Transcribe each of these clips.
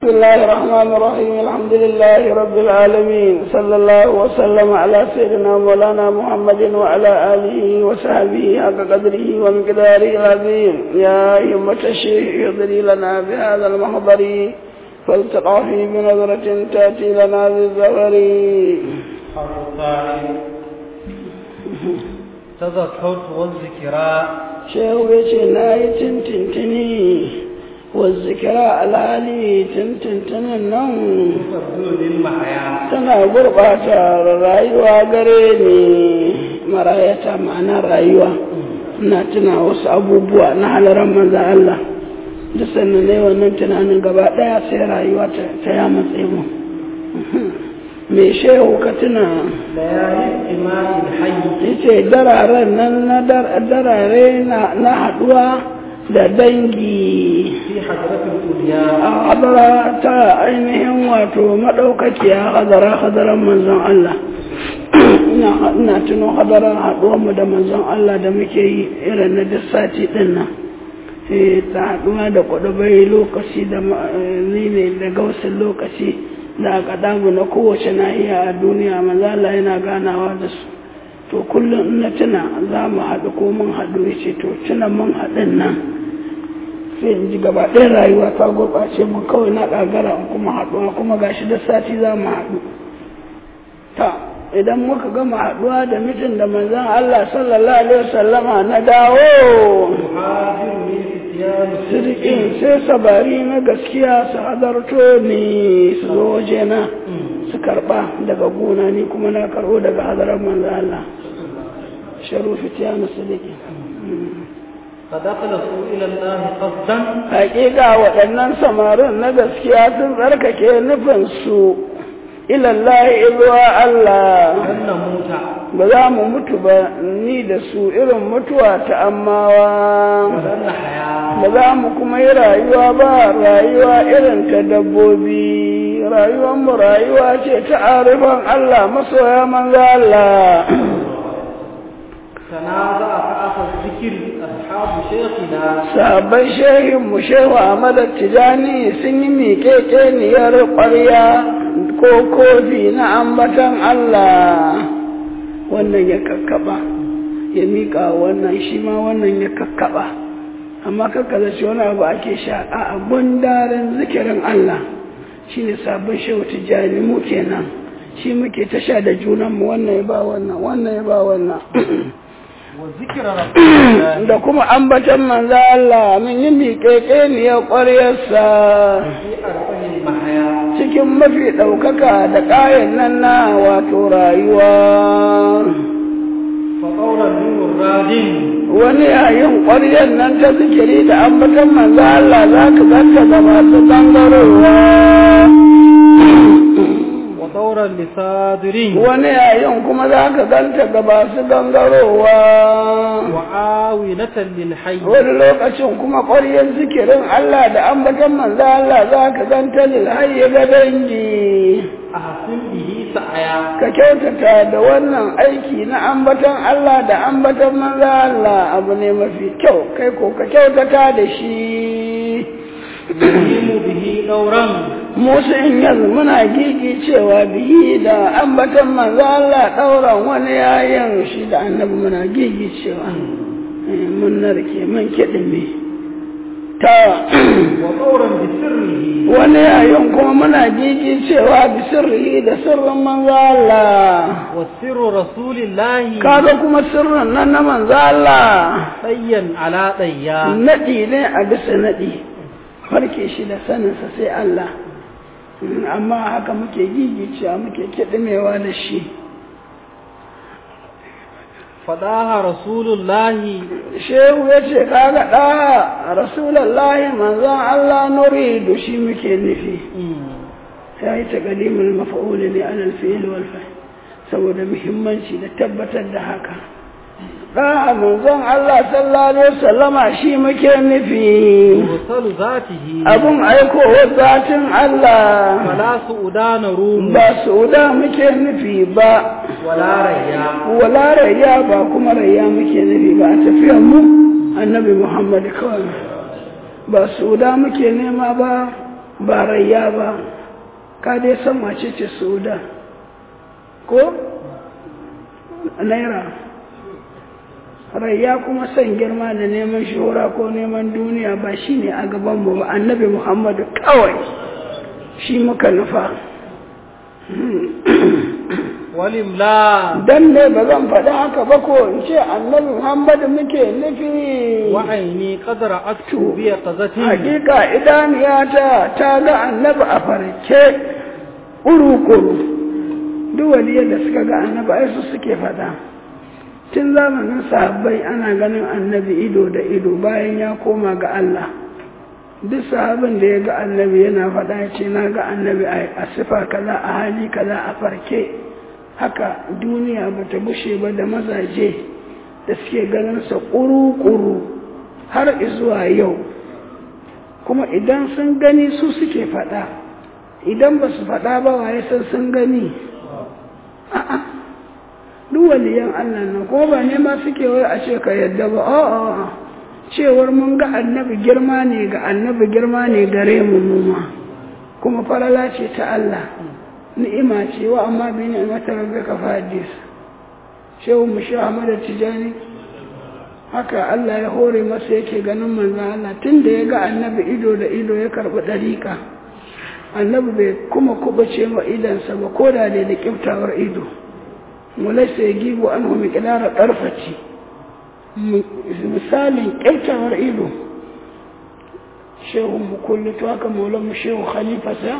بسم الله الرحمن الرحيم الحمد لله رب العالمين صلى الله وسلم على سيدنا مولانا محمد وعلى آله وصحبه حق قدره ومقداره العظيم يا أئمة الشيخ اغفري لنا بهذا المحضر فالتقافي بنظرة تأتي لنا بالزفر تذكرت والذكرى شيخ بيتي نايت تنتني والذكرى العالي تنتنتن النوم تبدو للمحيا tana gurɓata rayuwa gare ni marayata ma'ana rayuwa ina tuna wasu abubuwa na halaran manzan Allah da sannan ne wannan tunanin gaba ɗaya sai rayuwa ta ya matse mu me shehu ka tuna ليالي اجتماع الحي yace dararen nan na darare na haɗuwa da dangi في حضرة الأولياء a hadara ta ainihin wato maɗaukakiya hadara hadaran manzon Allah ina tuno hadaran haɗuwanmu da manzon Allah da muke yi irin na duk sati ɗin nan ta haɗuwa da kwaɗabai lokaci da ne da gausin lokaci da aka damu na kowace nahiya a duniya manzon Allah yana ganawa da su to kullum in na tuna za mu haɗu ko mun haɗu ya ce to tuna mun haɗin nan sai in ji gaba ɗaya rayuwa ta gurɓace mun kawai na ƙagara in kuma haɗuwa kuma gashi da sati za mu haɗu ta idan muka gama haɗuwa da mitin da manzon Allah sallallahu alaihi wasallama na dawo تهاجر من فتيان sirkin sai sabari na gaskiya su hadarto ni su zo wajena su karɓa daga gona ni kuma na karɓo daga hadarar manzon Allah sharufi tiyanu sirkin فدخلوا إلى الله قصدا hakika waɗannan samarin na gaskiya sun tsarkake nufinsu ilallahi zuwa Allah أن نموت ba za mu mutu ba ni da su irin mutuwa ta ammawa ولن نحيا ba za mu kuma yi rayuwa ba rayuwa irin ta dabbobi rayuwanmu rayuwa ce ta arifan Allah masoya manzo Allah تنازع فأخذ ذكر أصحاب شيخنا sabon shehin mu shehu Ahmad Tijani sun yi miƙeƙeniyar ƙwarya ko kofi na ambatan Allah wannan ya kakkaba ya miƙa wannan shi ma wannan ya kakkaba amma kakkaza shi wani abu ake sha a gundarin zikirin Allah shi ne sabon shehu Tijani mu kenan shi muke ta sha da junanmu wannan ya ba wannan wannan ya ba wannan وذكر رسول الله da kuma ambatan manzo Allah mun yi miƙeƙe ne ya ƙwaryarsa في أربع المحيا cikin mafi ɗaukaka da ƙayan nan na wato rayuwa فقول النور الراد wani yayin ƙwaryar nan ta zikiri da ambatan manzo Allah za ka zanta da masu gangarowa ودورا لصادر wani yayin kuma za ka ganta ga masu gangarowa وعاونة للحي wani lokacin kuma ƙwaryar zikirin Allah da ambatan manzo Allah za ka ganta lil hayy ga dangi أحسن به سعيا ka kyautata da wannan aiki na ambatan Allah da ambatan manzo Allah abu ne mafi kyau kai ko ka kyautata da shi يقيم به دورا musu in yanzu muna gigi cewa bihi da ambatan manzo Allah ɗauran wani yayin shi da annabi muna gigi cewa Eh, mun narke mun kiɗime ta ودورا بسره wani yayin kuma muna gigi cewa bisirri da sirrin manzo Allah وسر رسول الله kaga kuma sirrin nan na manzo Allah طيا على طيا naɗi ne a bisa naɗi farke shi da saninsa sai Allah Mm, amma haka muke gigicewa muke kiɗimewa da shi فداها رسول الله shehu ya ce kaga ɗa rasulallahi manzon Allah nuridu shi muke nufi ya yi taƙalimul mafa'uli ne alal fi'il wal fa'il saboda muhimmanci da tabbatar da haka ɗa manzon Allah sallallahu alaihi wasallama shi muke nufi مرسل ذاته abun aikowar zatin Allah فلا سؤدان روم ba suda muke nufi ba ولا ريا wala rayya ba kuma rayya muke nufi ba a tafiyar mu annabi Muhammad kawai ba suda muke nema ba ba rayya ba ka dai san mace ce suda ko naira rayya kuma son girma da neman shura ko neman duniya ba shi ne a gabanmu ba annabi muhammadu kawai shi muka nufa walimla dan ne ba zan faɗi haka ba ko in ce annabi muhammadu muke nufi wa'aini qadra aktu bi qazatin hakika idaniyata ta ga annabi a farke uru-kuru duk waliyar da suka ga annabi ai su suke faɗa tun zamanin sahabbai ana ganin annabi ido da ido bayan ya koma ga Allah duk sahabin da ya ga annabi yana faɗa ya ce na ga annabi a sifa kaza a hali kaza a farke haka duniya ba ta gushe ba da mazaje da suke ganinsa ƙuru-ƙuru har zuwa yau kuma idan sun gani su suke faɗa idan ba su faɗa ba waye san sun gani a'a duk waliyan Allah nan ko ba ne ma suke wai a ce ka yadda ba a'a cewar mun ga annabi girma ne ga annabi girma ne gare mu muma kuma farala ce ta Allah ni'ima ce wa amma bi ni'matar rabbika fa hadis shehu mushi Ahmad Tijani haka Allah ya hore masa yake ganin manzon Allah tunda ya ga annabi ido da ido ya karbi dariƙa annabi bai kuma kubace wa idansa ba ko da da kiftawar ido walaisa ya gibu an hu miƙilara ƙarfaci misalin kiftawar ido shehu mukulli to haka maulan shehu khalifasa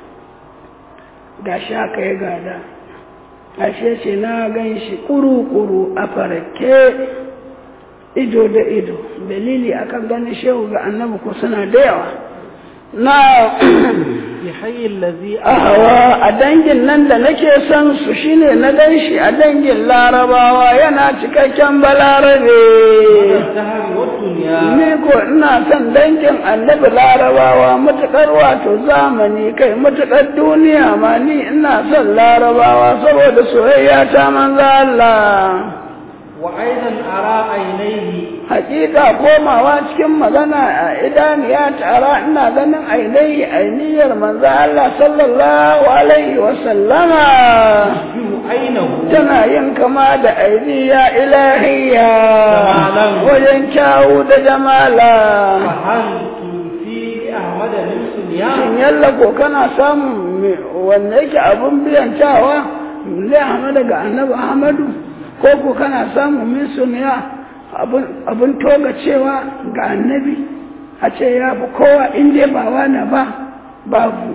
ga shi haka ya gada ashe ce na gan shi ƙuru-ƙuru a farake ido da ido dalili akan ganin shehu ga annabi ko suna da yawa na يحيي الذي ahawa a dangin nan da nake son su shine na gan shi a dangin larabawa yana cikakken balarabe الدهر والدنيا ni ko ina son dangin annabi larabawa matuƙar wato zamani kai matuƙar duniya ma ni ina son larabawa saboda soyayya ta manzo Allah وأيضا أرى عينيه hakika komawa cikin magana a idaniya tara ina ganin ainihi ainihiyar manzo Allah sallallahu alaihi wa sallama يشبه عينه tana yin kama da ainiya ilahiya Jamalan. wajen kyawu da jamala فهل في أحمد من سنيان shin yalla ko kana samun me- wanda yake abun biyan kyawa zai hama daga annabi ahmadu ko ko kana samun min suniya abun- abun toga cewa ga annabi a ce ya fi kowa in dai ba wani ba babu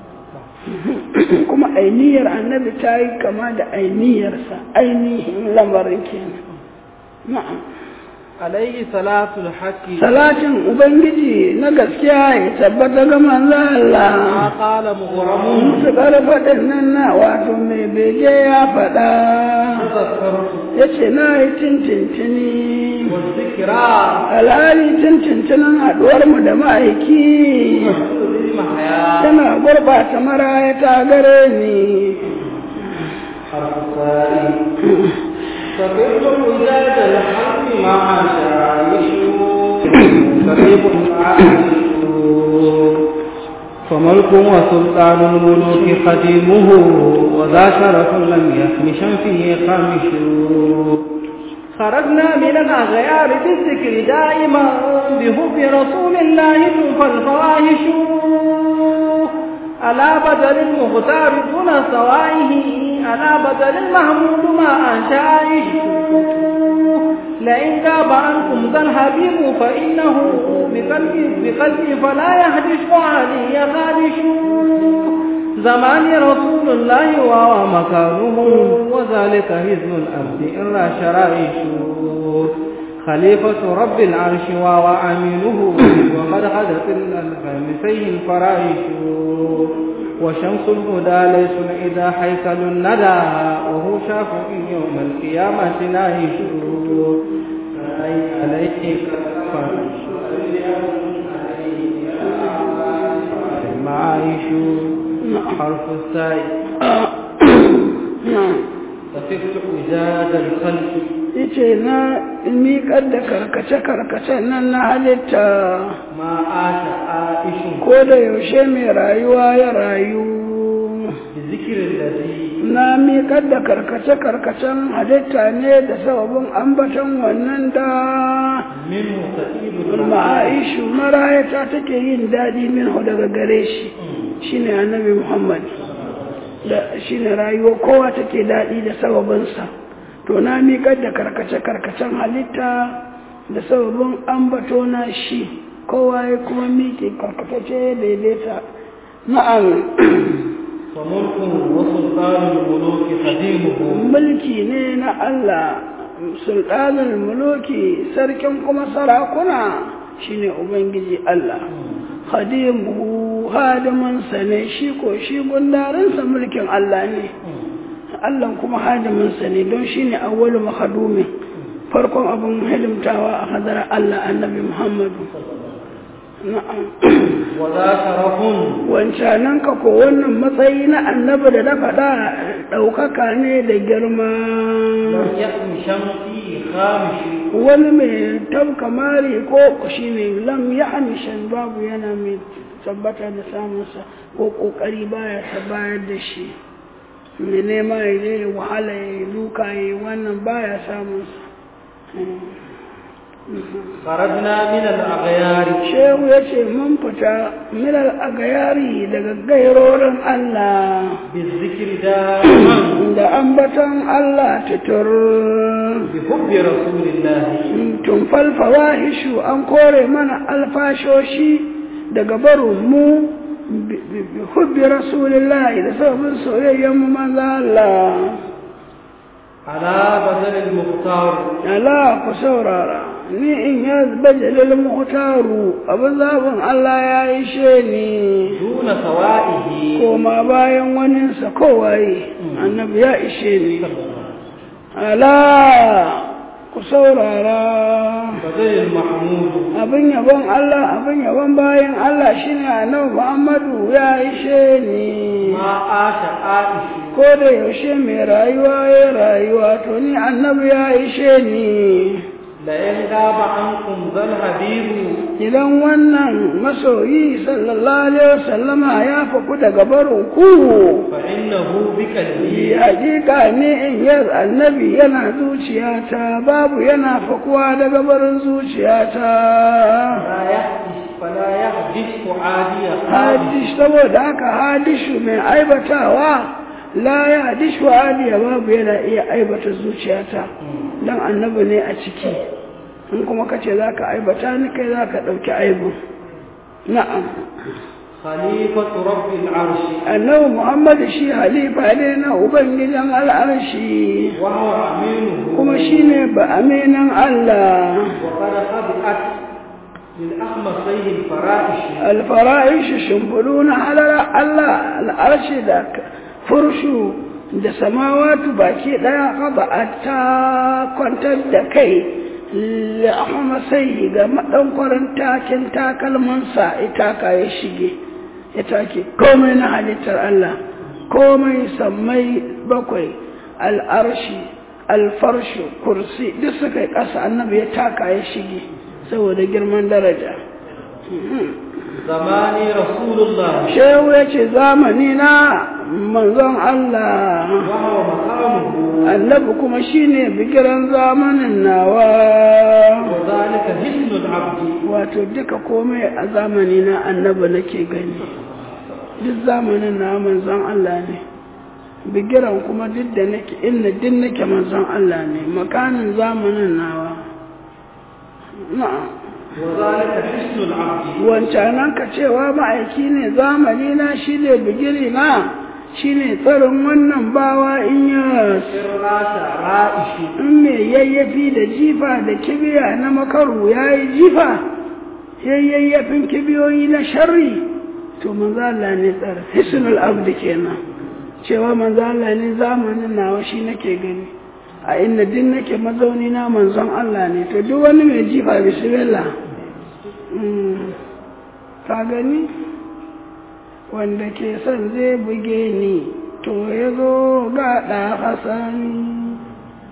kuma ainihiyar annabi ta yi kama da ainihiyarsa ainihin lamarin kenan na'am عليه صلاة الحق salatin ubangiji na gaskiya ya tabbata ga manzo Allah ما قال مغرم su faɗin nan na wato mai bege ya faɗa تذكرت ya ce na yi tintintini والذكرى alhali tintintinin haɗuwarmu da ma'aiki تحصل بالمحيا tana gurɓata maraya ta gare ni حرف الثاني فكيف وجاد الحق مع شعائشه كيف عائشه فملك وسلطان الملوك خديمه وذا شرف لم يخمشا فيه خامش خرجنا من الأغيار بالذكر دائما بحب رسول الله توفى الفواحش على بدل المختار دون سوائه على بدل المحمود ما أنشائش لئن غاب عنكم ذا الحبيب فإنه بقلبي بقلبي فلا يهدش وعلي خادش زمان رسول الله وهو مكانه وذلك هزم الأرض إلا شرائش خليفة رب العرش وهو أمينه وقد غدت الخمسين الفرائش وشمس الهدى ليس إذا حيكل الندى وهو شافع يوم القيامة ناهش عليه المعايش حرف السائل na'am ففقت إزاد الخلق yace na miƙar da karkace-karkacen nan na halitta ما عاش عائش ko da yaushe mai rayuwa ya rayu بذكر الذي na miƙar da karkace-karkacen halitta ne da sababin ambaton wannan da منه سعيد ma'aishu marayata take yin daɗi minhu daga gare shi shine annabi muhammad da shine rayuwa kowa take daɗi da sababinsa to na miƙar da karkace-karkacen halitta da sababin ambato na shi kowa ya kuma miƙe karkace ya daidaita na'am وملك وسلطان الملوك خديمه mulki ne na Allah sultanin muluki sarkin kuma sarakuna shine ubangiji Allah khadimu hadiminsa ne shi ko shi gundarinsa mulkin Allah ne Allah kuma hadiminsa ne don shine awwalu makhadumi farkon abin hidimtawa a hadar Allah annabi Muhammadu na'am وذا شرف wancanan ka ko wannan matsayi na annabi da na faɗa ɗaukaka ne da girma لم يكن شمسي خامش wani mai tabka mari ko shi ne lam ya hamishan babu yana mai tabbata da samunsa ko ƙoƙari baya ta bayar da shi mai nema ya je ya wahala ya yi duka ya yi wannan baya samunsa خرجنا من الأغيار shehu ya ce mun fita milal a gayari daga gairorin Allah بالذكر دائما da ambaton Allah tutur بحب رسول الله tun falfawa hishu an kore mana alfashoshi daga barin mu bi bi hubbi rasulillahi da sababin soyayyen mu manzo Allah على بدل المختار ala ku saurara ni in ya bajalil muhtaru abin zabin Allah ya ishe ni دون سوائه koma bayan waninsa kowaye annabi ya ishe ni ala ku saurara بدل المحمود abin yabon Allah abin yabon bayan Allah shine annabi Muhammadu ya ishe ni ما عاش عائش ko da yaushe mai rayuwa ya rayuwa to ni annabi ya ishe ni لئن غاب عنكم ذا الحبيب idan wannan masoyi sallallahu alaihi wasallama ya faku daga barin ku فإنه بقلبي hakika ne in yar annabi yana zuciyata babu yana fakuwa daga barin zuciyata فلا يحدث فلا يحدث فؤادي hadish saboda haka hadishu mai aibatawa la ya hadishu hadiya babu yana iya aibata zuciyata dan annabi ne a ciki in kuma kace zaka aibata ni kai zaka dauki aibu na'am خليفة رب العرش annabi muhammad shi halifa ne na ubangijin al'arshi وهو أمينه kuma shine ba aminan Allah وقد خبأت للأخمصين الفرائش alfara'ishi shimfiɗu na halara Allah al'arshi da furshu da samawatu baki ɗaya haɓa ta kwantar da kai la'ahama sai ga maɗankwarin takin takalmansa itaka ya shige ya take komai na halittar Allah komai sammai bakwai al'arshi alfarshu kursi duk suka yi ƙasa annabi ya taka ya shige saboda girman daraja زماني رسول الله shehu ya ce zamani na manzon Allah وهو مقامه annabi kuma shine bigiran zamanin nawa وذلك حسن العبد wato duka komai a zamani na annabi nake gani duk zamanin na manzon Allah ne bigiran kuma duk da nake inna duk nake manzon Allah ne makanin zamanin nawa na'am وذلك حسن العبد wancanan ka cewa ma'aiki ne zamani na shi ne bigiri na shi ne tsarin wannan bawa in ya سرات رائش in mai yayyafi da jifa da kibiya na makaru ya yi jifa yayyafin kibiyoyi na sharri to manzala ne tsara hisnul abdi kenan cewa manzala ne zamanin nawa shi nake gani a inda din nake mazauni na manzon Allah ne to duk wani mai jifa bismillah Mm. ka gani wanda ke son zai buge ni to ya zo ga ɗa hasani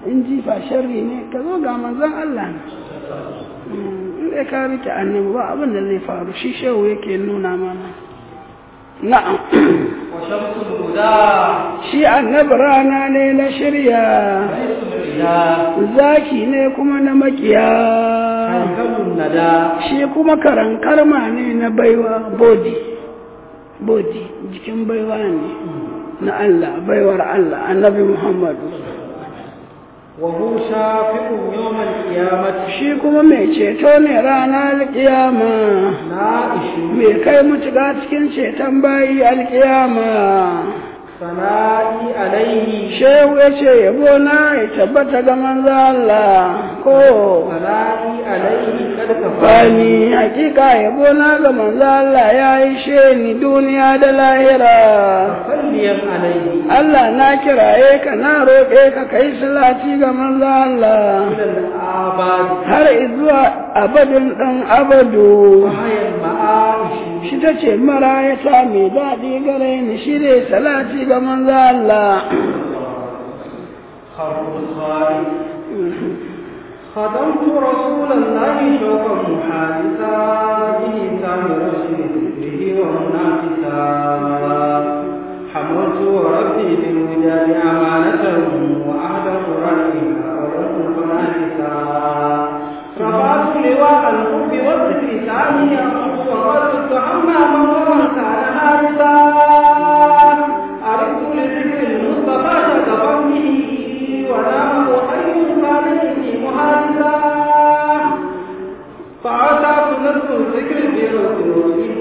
in jifa sharri ne ka zo ga manzon Allah ne in dai ka rike annabi ba abin da zai faru shi shehu yake nuna mana na'am وشمس الهدى shi annabi rana ne na shirya ليس الإله zaki ne kuma na makiya هيكل الندى shi kuma karankarma ne na baiwa bodi bodi jikin baiwa ne na Allah baiwar Allah annabi Muhammadu وهو شافع يوم القيامة shi kuma mai ceto ne ranar alkiyama نائش mai kai mutuga cikin ceton bayi alkiyama ثنائي عليه shehu ya ce yabo na ya tabbata ga manzo Allah ko ثنائي عليه قد كفاني Bani hakika yabo na ga manzo Allah ya yi sheni duniya da lahira. صليا عليه Allah na kiraye ka na roƙe ka kai salati ga manzo Allah. إلى الآباد Har izuwa abadin ɗan abadu. وهي المعايش Shi ta ce marayata mai daɗi gare ni shi ne salati ga manzo Allah. خرب الخالق خدمت رسول الله شوقا محادثا به كان رشد به ومنافسا حملت ربي بالوداد أمانة وعهد قرانها ولكم فنافسا رفعت لواء الحب والذكر ثانيا وقلت عما من كان هارسا عرفت لذكر المصطفى تتفنه ونام حي عليه محادثا فعسى نذكر ذكر برسوله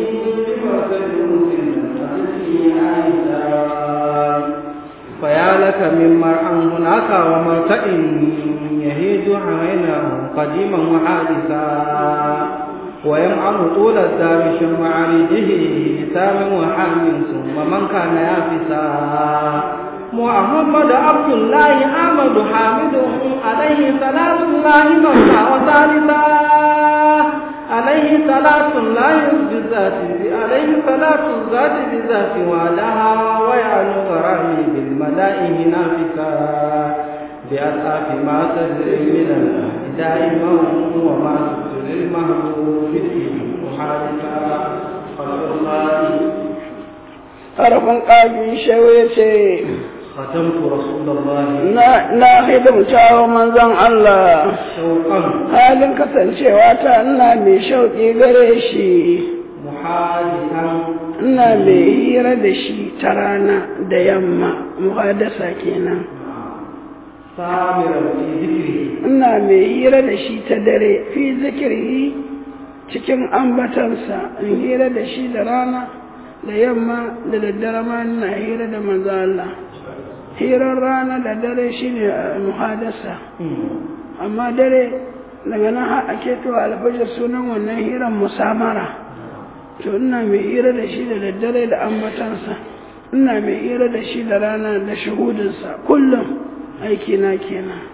فيا لك من مرعى هناك ومرتئ يهيج عينه قديما وحادثا ويمعن طول الدار شم عريجه لسام وحام ثم من كان يافسا محمد عبد الله احمد حامد عليه صلاه الله مولى وثالثا عليه صلاة الله بالذات عليه صلاة الذات بالذات وعدها ويعلو كرامي بالملائه نافسا بأسعف ما تدري من الله دائما وما تبصر المهبوب فيه محادثا خلق الله Harafin ƙafi shehu ya ce, ختمت رسول الله Na na hidimta wa manzon Allah. شوقا halin kasancewa ta ina mai shauƙi gare shi محادثا ina mai hira da shi ta rana da yamma muhadasa kenan سامرا في ذكره ina mai hira da shi ta dare fi zikirhi cikin ambatansa in hira da shi da rana da yamma da daddare ma ina hira da manzo Allah hirar rana da dare shine eh, muhadasa amma dare daga nan har ake to alfajar sunan wannan hiran musamara to ina mai hira da shi da daddare da ambatansa ina mai hira da shi da rana da shahudinsa kullum aiki na kenan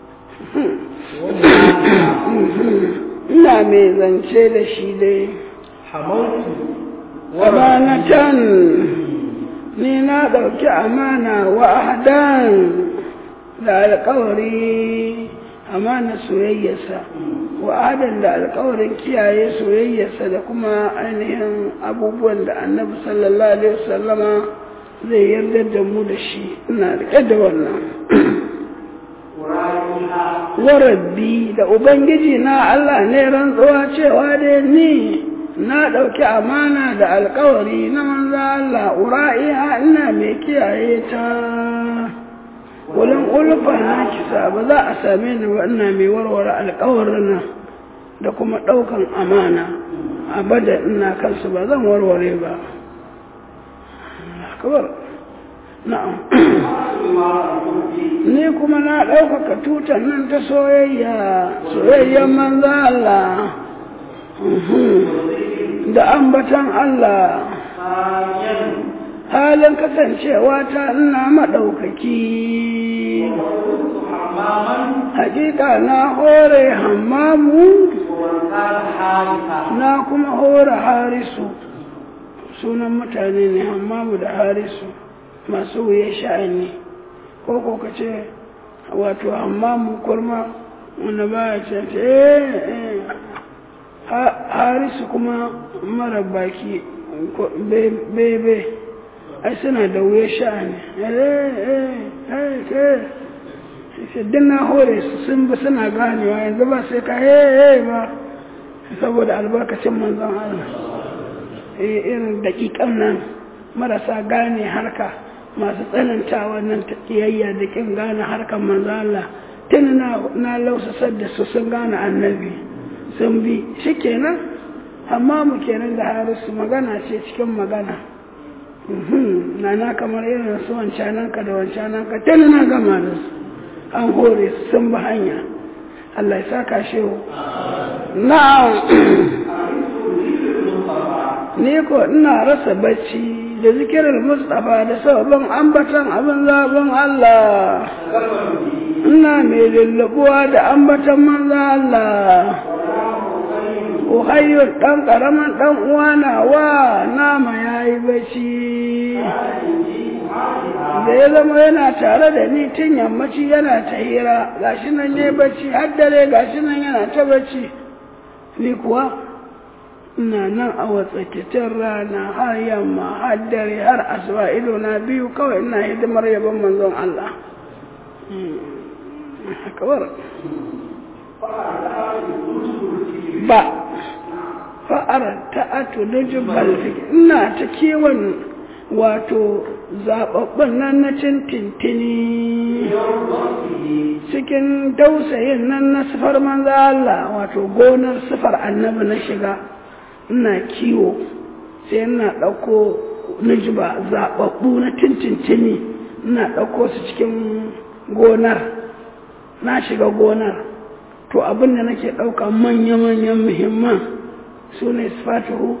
ina mai zance da shi dai حملت amanatan ni na ɗauki amana wa ahdan da alkawari amana soyayyarsa wa adan da alkawarin kiyaye soyayyarsa da kuma ainihin abubuwan da annabi sallallahu alaihi wasallama zai yarda da mu da shi ina rike da wannan wa rabbi da ubangiji na Allah ne rantsuwa cewa dai ni na ɗauki amana da alkawari na manzo Allah ura'iha ina mai kiyaye ta wurin ulfa na kisa ba za a same ni ba ina mai warware alkawarin da kuma ɗaukan amana abada ina kansu ba zan warware ba akabar na'am ni kuma na ɗaukaka tutan nan ta soyayya soyayyen manzo Allah da ambatan Allah halin kasancewa ta ina maɗaukaki hakika na hore hammamu na kuma hore harisu sunan mutane ne hammamu da harisu masu wuya sha'ani ko ko ka ce wato amma mu kurma wanda ba ya ce eh harisu kuma mara baki bebe ai suna da wuya sha'ani duk na hore su sun bi suna ganewa yanzu ba sai ka he ba saboda albarkacin manzon Allah irin daƙiƙan nan marasa gane harka masu tsanantawa nan ta kiyayya da kin gane harkar manzon Allah tun na lausasar da su sun gane annabi sun bi shi kenan amma mu kenan da harisu magana ce cikin magana na na kamar irin su wancananka da wancananka tun na gama da su an hore su sun bi hanya Allah ya saka shehu na'am ni ko ina rasa bacci da zikirar Mustapha da sabon ambatan abin zaben Allah ina mai lullubuwa da ambatan manzo Allah Uhayyar ɗan ƙaramin ɗan uwana wa nama ya yi bacci da ya zama yana tare da ni tun yammaci yana ta hira gashi nan ya yi bacci har dare gashi nan yana ta bacci ni kuwa ina nan a watsakitin rana har yamma har dare har asuba ido na biyu kawai ina hidimar yabon manzon Allah kawar ba fa'ar ta'atu nujubal ina ta kiwon wato zaɓaɓɓun nan na tintintini cikin dausayin nan na sifar manza Allah wato gonar sifar annabi na shiga ina kiwo sai ina ɗauko nujuba zaɓaɓɓu na tintintini ina ɗauko su cikin gonar na shiga gonar to abin da nake ɗauka manya-manyan muhimman su ne sifatuhu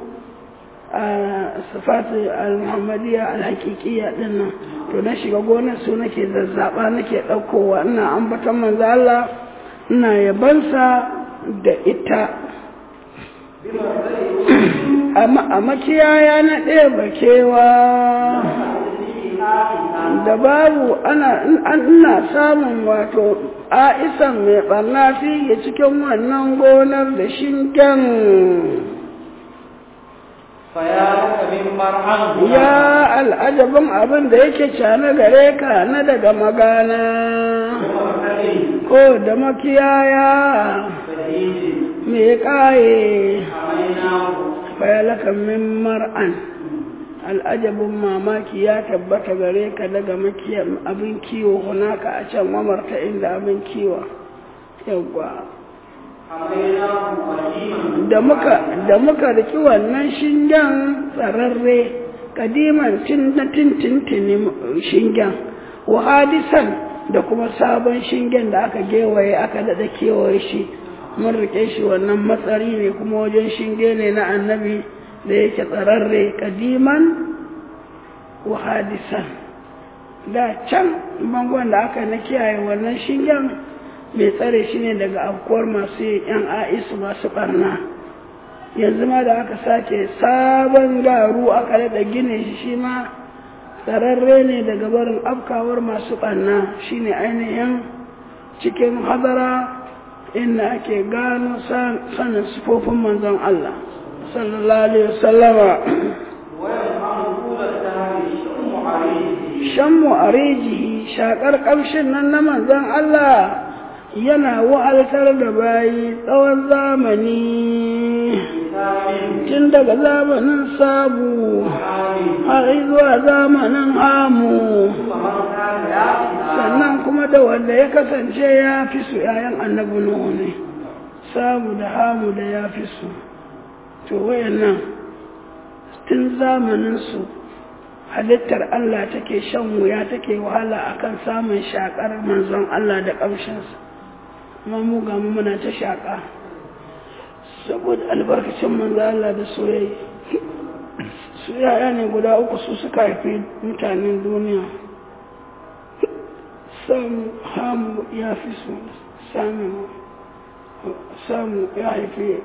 sifatu al-muhammadiyya al-haqiqiyya din nan to na shiga gonar su nake zazzaba nake ɗaukowa ina ambatan manzo Allah ina yabansa da ita a makiyaya na ɗaya bakewa da babu ana ina samun wato a'isan mai ɓarna fiye cikin wannan gonar da shingen ya al'ajabin abin da yake cane gare ka na daga magana ko da makiyaya mai kaye fayalakan min mar'an al'ajabin mamaki ya tabbata gare ka daga abin kiwo hunaka a can mamarta inda abin kiwo yawwa da muka riki wannan shingen tsararre kadiman tun na tintintini shingen wa hadisan da kuma sabon shingen da aka gewaye aka daɗa kewaye shi mun rike shi wannan matsari ne kuma wajen shinge ne na annabi da yake tsararre kadiman wa hadisan da can bangon da aka na kiyaye wannan shingen mai tsare shi ne daga afkuwar masu yan a'isu masu barna yanzu ma da aka sake sabon garu aka daɗa gine shi shi ma tsararre ne daga barin afkawar masu barna shine ainihin cikin hadara inda ake gano sanin sufofin manzon Allah sallallahu alaihi wasallama shammu a rijihi shakar kamshin nan na manzon Allah yana wa'altar da bayi tsawon zamani tun daga zamanin sabu har zuwa zamanin hamu sannan kuma da wanda ya kasance ya fi su yayan annabi nuhu ne sabu da hamu da ya fi su to wayannan tun zamanin su halittar Allah take shan wuya take wahala akan samun shakar manzon Allah da ƙamshinsa amma mu ga mu muna ta shaka saboda albarkacin manzon Allah da soyayya su yaya ne guda uku su suka haifi mutanen duniya samu hamu ya fi su samu samu ya haifi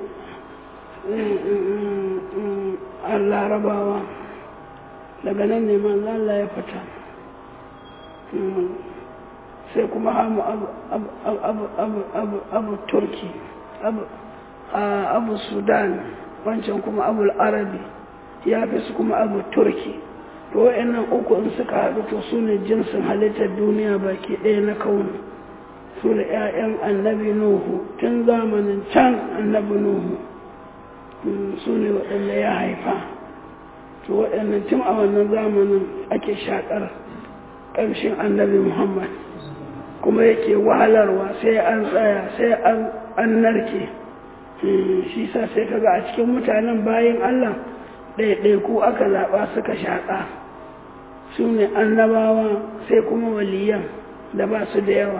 larabawa daga nan ne manzo Allah ya fita sai kuma hamu abu abu abu abu abu abu turki abu abu sudan wancan kuma abu arabi ya fi su kuma abu turki to wa'annan uku in suka haɗu to su ne jinsin halittar duniya baki ɗaya na kauni su da 'ya'yan annabi nuhu tun zamanin can annabi nuhu su ne waɗanda ya haifa to waɗannan tun a wannan zamanin ake shaƙar ƙamshin annabi muhammad kuma yake wahalarwa sai an tsaya sai an narke shi sa sai kaga a cikin mutanen bayan allah ɗaiɗaiku aka zaɓa suka shaƙa su ne annabawa sai kuma waliyan da ba su da yawa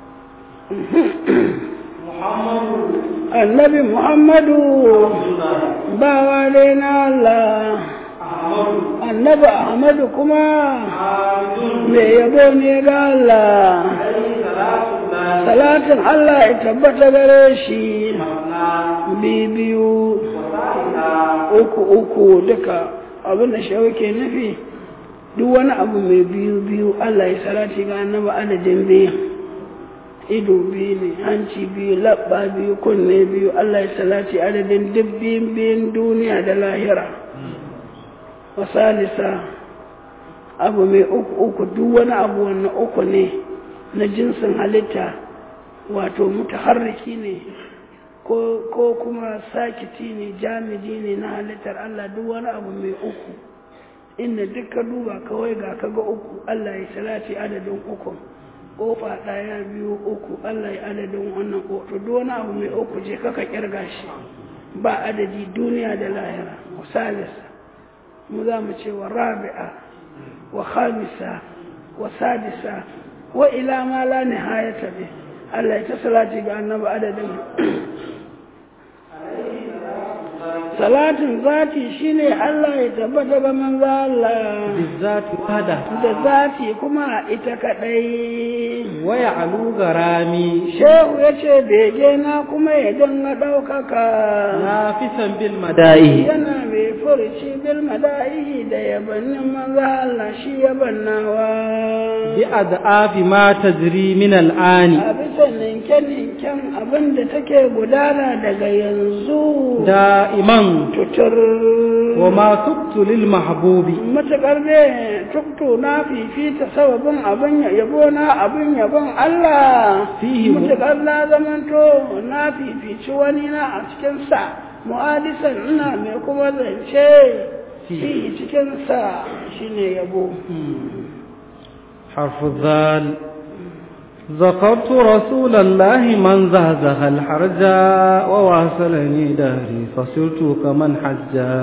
annabi muhammadu bawa dai na Allah annabi ahmadu kuma mai yabo ne ga Allah salatin Allah ya tabbata gare shi biyu uku uku duka abin da shawo ke nufi duk wani abu mai biyu biyu Allah ya salati ga annabi adadin biyu ido biyu ne hanci biyu labba biyu kunne biyu Allah ya salati adadin duk biyun biyun duniya da lahira wasalisa abu mai uku uku duk wani abu wannan uku ne na jinsin halitta wato mutaharriki ne ko kuma sakiti ne jamidi ne na halittar Allah duk wani abu mai uku inda duk ka duba kawai ga kaga uku Allah ya salati adadin uku kofa ɗaya biyu uku Allah ya adadin wannan kofa duk wani abu mai uku je kaka kirga shi ba adadi duniya da lahira salisa mu za mu ce wa rabi'a wa khamisa wa sadisa wa ila ma la nihayata bi Allah ya ta salati ga annabi adadin salatin zati shine Allah ya tabbata ga manzo Allah bizati wada da zati kuma ita kadai waya alu garami shehu yace bege na kuma ya dinga daukaka nafisan bil madai yana mai furci bil madai da yabannin manzo Allah shi yabannawa bi ad'afi ma tajri min al'ani a bisa ninke-ninken abin da take gudana daga yanzu da'iman tutur wa ma tubtu lil mahbubi matuƙar ne tuktu na fifita sababin abin yabo na abin yabon Allah Fihi mu- matuƙar na zamanto na fifici wani na a cikinsa mu'adisan ina mai kuma zance fi cikinsa shine yabo حرف الذال ذكرت رسول الله من زهزه الحرجا وواصلني دهري فصرت كمن حجا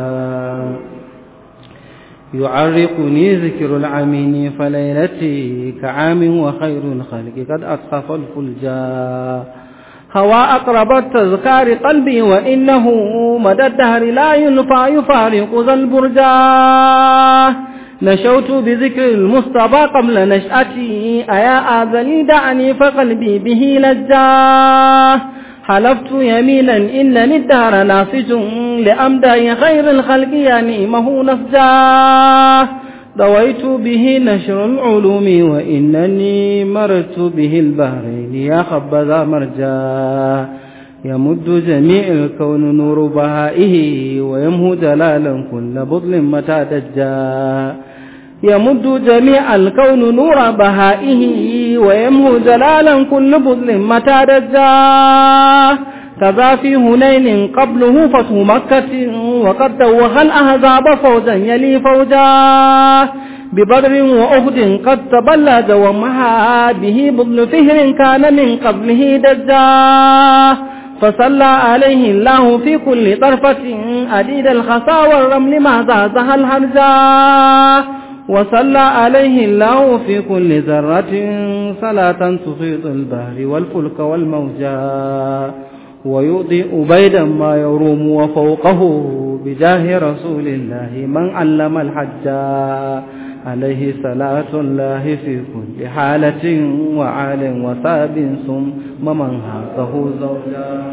يعرقني ذكر العمين فليلتي كعام وخير الخلق قد أصحف الفلجا هوى أقرب التذكار قلبي وإنه مدى الدهر لا ينفع يفارق ذا البرجا نشوت بذكر المصطفى قبل نشأتي أيا آذني دعني فقلبي به لجاه حلفت يمينا إنني الدهر نافج لأمدى خير الخلق ينيمه نفجاه دويت به نشر العلوم وإنني مرت به البحرين يا خبذا مرجاه يمد جميع الكون نور بهائه ويمهو جلالا كل بطل متى دجا يمد جميع الكون نور بهائه ويمهو جلالا كل بطل متى دجا كذا في هنين قبله فتح مكة وقد دوخ الأهزاب فوجا يلي فوجا ببدر وأهد قد تبلد ومها به بطل فهر كان من قبله دجا فصلى عليه الله في كل طرفة أديد الخصا والرمل ما زازها الهرجا وصلى عليه الله في كل ذرة صلاة تفيض البحر والفلك والموجا ويضيء بيدا ما يروم وفوقه بجاه رسول الله من علم الحجا عليه صلاة الله في كل حالة وعال وثاب ثم من هاته زوجا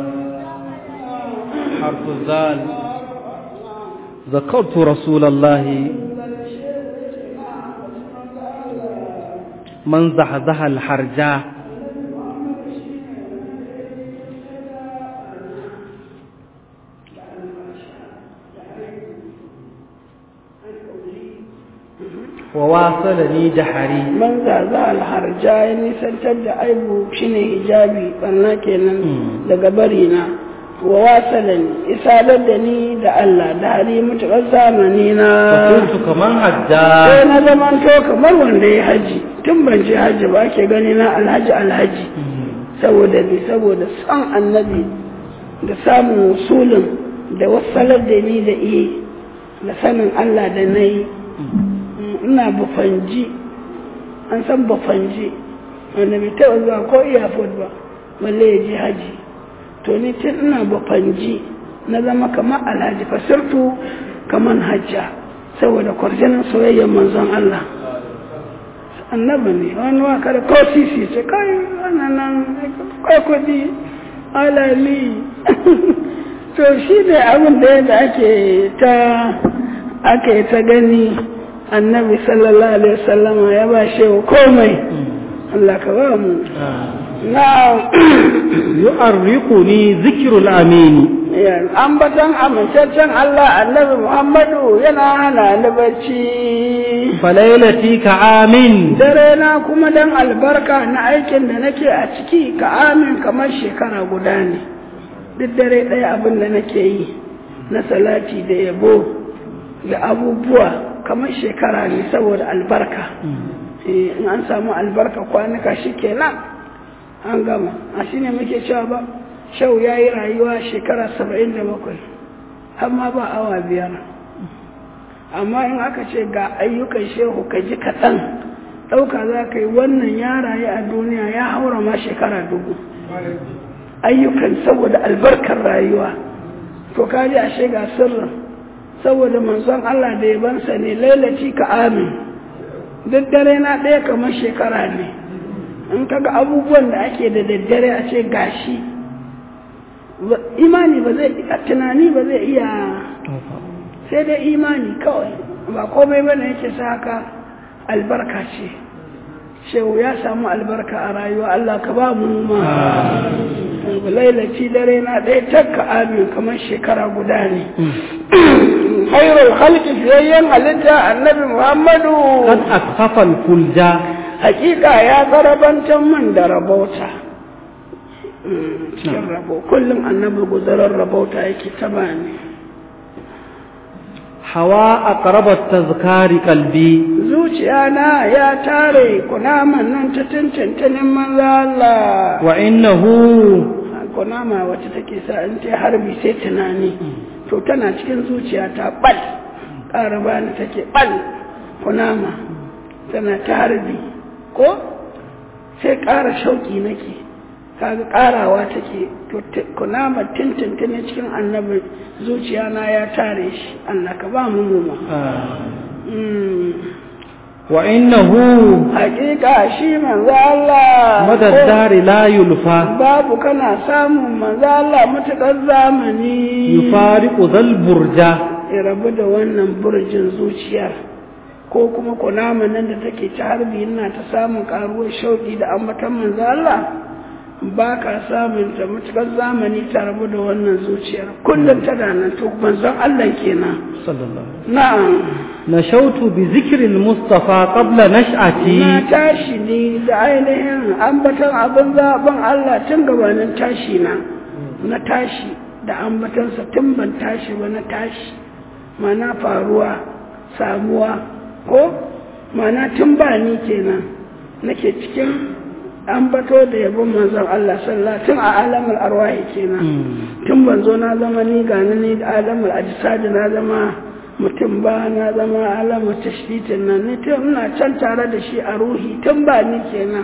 حرف الزال ذكرت رسول الله من زحزح الحرجاء وواصلني جحري man zaza alharja ya nisantar da aibu shine hijabi banna kenan daga bari na wa wasalan isalar da ni da Allah da hali mutuƙar zamani na فكنت كمن هجا sai na zamanto kamar wanda ya haji tun ban je haji ba ake gani na alhaji alhaji saboda bi saboda son annabi da samun usulin da wasalar da ni da iya da sanin Allah da na yi ina bafanji an san bafanji wanda bai taɓa zuwa ko iyafod ba balle ya je haji to ni tun ina bafanji na zama kamar alhaji fasirtu kamar hajja saboda kwarjinin soyayyar manzon Allah annabi ne wani waka da ko sisi ce kai wannan nan kai kudi alali to shi ne abin da yadda ake ta ake ta gani annabi sallallahu alaihi wasallama ya ba shi komai Allah ka ba mu na يؤرقني ذكر الأمين ambatan amintaccen Allah annabi Muhammadu yana hana ni bacci فليلتي كعام dare na kuma dan albarka na aikin da nake a ciki ka amin kamar shekara guda ne duk dare ɗaya abin da nake yi na salati da yabo da abubuwa kamar shekara ne saboda albarka Eh, in an samu albarka kwanuka shi kenan an gama a shi ne muke cewa ba shau ya yi rayuwa shekara saba'in da bakwai amma ba awa biyar amma in aka ce ga ayyukan shehu ka ji kaɗan ɗauka za ka yi wannan ya rayu a duniya ya haura ma shekara dubu ayyukan saboda albarkar rayuwa to ka ji ashe ga sirrin saboda manzon Allah da yabansa ne lailaci ka amin duk dare na ɗaya kamar shekara ne in kaga abubuwan da ake da daddare a ce gashi ba- imani ba zai tunani ba zai iya sai dai imani kawai ba komai bane yake sa haka albarka ce shehu ya samu albarka a rayuwa Allah ka ba mu ma lailaci dare na ɗaya takka amin kamar shekara guda ne khairul khalqi fiyayyen halitta annabi muhammadu قد أكفف الفلجا hakika ya tsarabantar man da rabauta Mm, cikin rabo kullum annabi guzarar rabauta yake ta bani حوا أقرب التذكار قلبي zuciya na ya tare kunaman nan ta tuntuntunin manzo Allah وإنه kunama wacce take sa in ta harbi sai tunani to tana cikin zuciya ta bal ƙara bani take bal kunama tana ta harbi ko sai ƙara shauƙi nake kaga ƙarawa take to t- kunama tuntuntuni cikin annabi zuciya na ya tare shi Allah ka ba mu mu ma Mm. وإنه hakika shi manzo Allah مدى الدار لا يلفى babu kana samun manzo Allah mutakar zamani يفارق ذا البرجا ya rabu da wannan burjin zuciyar ko kuma kunama nan da take ta harbi ina ta samun karuwar shauki da ambatan manzo Allah ba ka samun ta mutakar zamani ta rabu da wannan zuciyar kullum tana nan to manzon Allah kenan صلى الله عليه وسلم na'am نشوت بذكر المصطفى قبل نشأتي na tashi ne da ainihin ambatan abin zaɓen Allah tun gabanin tashi na na tashi da ambatansa tun ban tashi ba na tashi mana faruwa samuwa ko mana tun ba ni kenan nake cikin ambato da yabon manzon Allah sallallahu tun a alamul arwahi kenan tun ban zo na zama ni gani ni da alamul ajsad na zama mutum ba na zama alamar tashbitin nan ni tun ina can tare da shi a ruhi tun ba ni kenan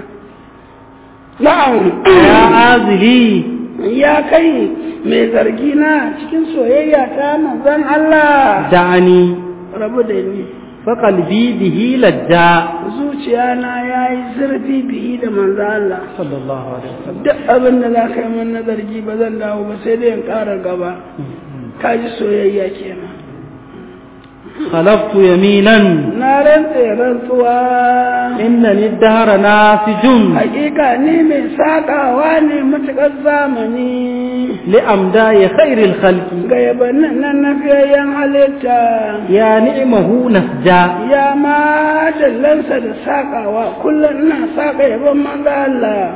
na'am يا عازلي ya kai mai zargi na cikin soyayya ta manzon Allah دعني rabu da ni فقلبي به لجا zuciya na yayi zurfi bihi da manzon Allah صلى الله عليه وسلم duk abin da za ka yi min na zargi ba zan dawo ba sai dai in ƙara gaba ka ji soyayya kenan خلفت يمينا na rantse rantsuwa إنني الدهر ناسج hakika ni mai sakawa ne matuƙar zamani لأمداي خير الخلق ga yabannin nan na fiyayyen halitta يا نعمه نسجا ya ma dallansa da sakawa kullum ina saka yabon manzo Allah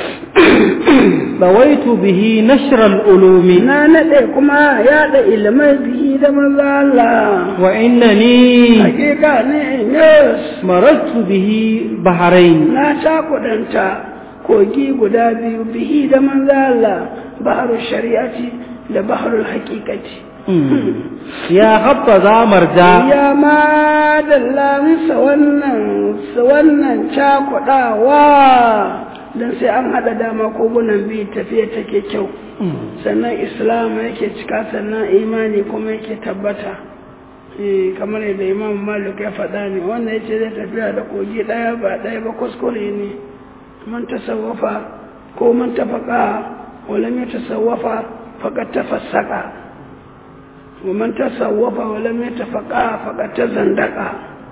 ضويت به نشر العلوم na nade kuma yaɗa ilimai bihi da manzo Allah وإنني hakika ne yes مررت به بحرين na cakudanta kogi guda biyu bihi da manzo Allah baharul shari'ati da baharul haqiqati يا حبذا مرجا ya ma dallansa wannan wannan cakudawa don sai an haɗa dama kogunan biyu tafiya take kyau sannan islam yake cika sannan imani kuma yake tabbata Eh, kamar yadda imam malik ya faɗa ne wanda ya ce zai tafiya da kogi ɗaya ba ɗaya ba kuskure ne man tasawwafa ko man tafaka walam ya tasawwafa faqad tafassaka wa man tasawwafa walam ya tafaka faqad tazandaqa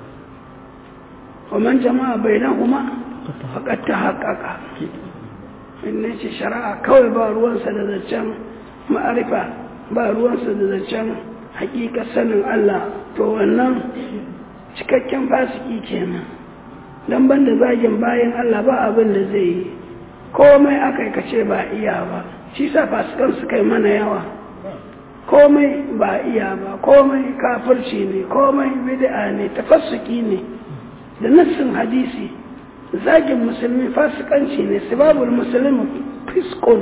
wa man jama'a bainahuma faqad tahaqqaqa inna ce shari'a kawai ba ruwansa da zancen ma'arifa ba ruwansa da zancen hakika sanin Allah to wannan cikakken fasiki kenan dan banda zagin bayan Allah ba abin da zai yi komai aka kace ba iya ba shi sa fasikan su kai mana yawa komai ba iya ba komai kafirci ne komai bid'a ne tafassuki ne da nassin hadisi zagin musulmi fasikanci ne sibabul musulmi fiskon